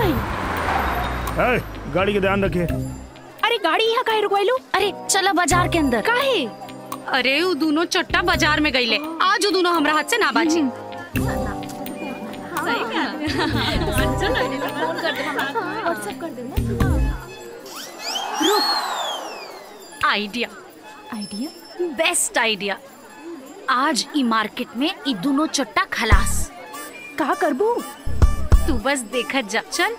भाई ए, गाड़ी के ध्यान रखे अरे गाड़ी यहाँ काहे रुकवाइलू अरे चलो बाजार के अंदर काहे अरे उ दोनों चट्टा बाजार में गईले आज उ दोनों हमरा हाथ से ना बाजी आइडिया आइडिया बेस्ट आइडिया आज ई मार्केट में ई दोनों चट्टा खलास का करबू तू बस देखत जा चल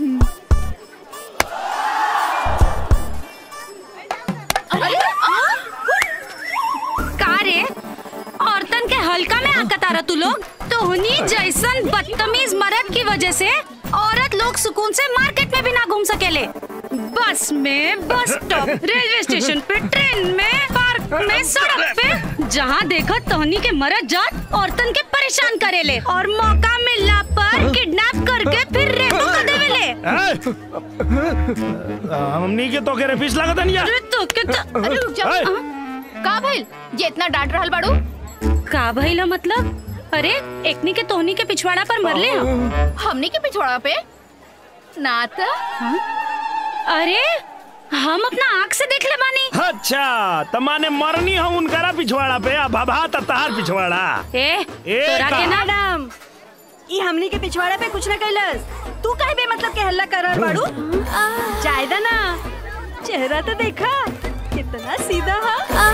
का रे औरतन के हल्का में आकत आ तू लोग तोहनी जैसन बदतमीज मर्द की वजह से औरत लोग सुकून से मार्केट में भी ना घूम सकेले बस में बस स्टॉप रेलवे स्टेशन पे ट्रेन में पार्क में सड़क पे जहाँ देखो तोहनी के मरद जात औरतन के परेशान करेले और मौका मिलला पर किडनैप करके फिर रेपो कर देवेले ए, हमनी के तो के रे फीस लागत नहीं अरे तो के तो अरे रुक जा ए! का भइल ये इतना डांट रहल बाड़ू का भइला मतलब अरे एकनी के तोहनी के पिछवाड़ा पर मरले हम हमनी के पिछवाड़ा पे ना त अरे हम अपना आँख से देख ले बानी अच्छा तमाने मरनी हम उनकरा पिछवाड़ा पे अब भभा तहार पिछवाड़ा ए ए, तोरा का? के ना मैडम ई हमनी के पिछवाड़ा पे कुछ न कैलस तू काहे बे मतलब के हल्ला कर रहल बाड़ू जायदा ना चेहरा तो देखा कितना सीधा हा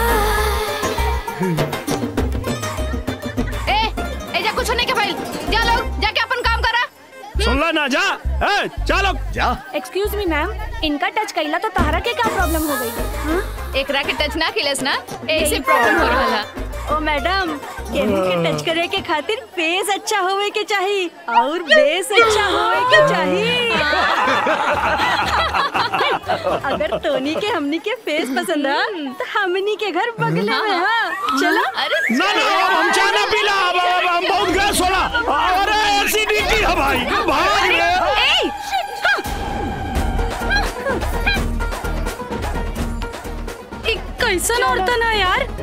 ए एजा कुछ नहीं के भइल जा लोग जाके अपन काम करा सुनला ना जा ए, चलो जा एक्सक्यूज मी मैम इनका टच कैला तो तहरा के क्या प्रॉब्लम हो गई एकरा के टच ना खिलेस ना ऐसे प्रॉब्लम हो रहला ओ मैडम केहू के टच करे के खातिर फेस अच्छा होवे के चाहिए और बेस अच्छा होवे के चाहिए अगर टोनी के हमनी के फेस पसंद है तो हमनी के घर बगले में है चलो अरे ना ना अब हम चाय ना पीला अब अब हम बहुत गैस होला अरे एसिडिटी है भाई भाग रे ए इ कैसन औरतन है यार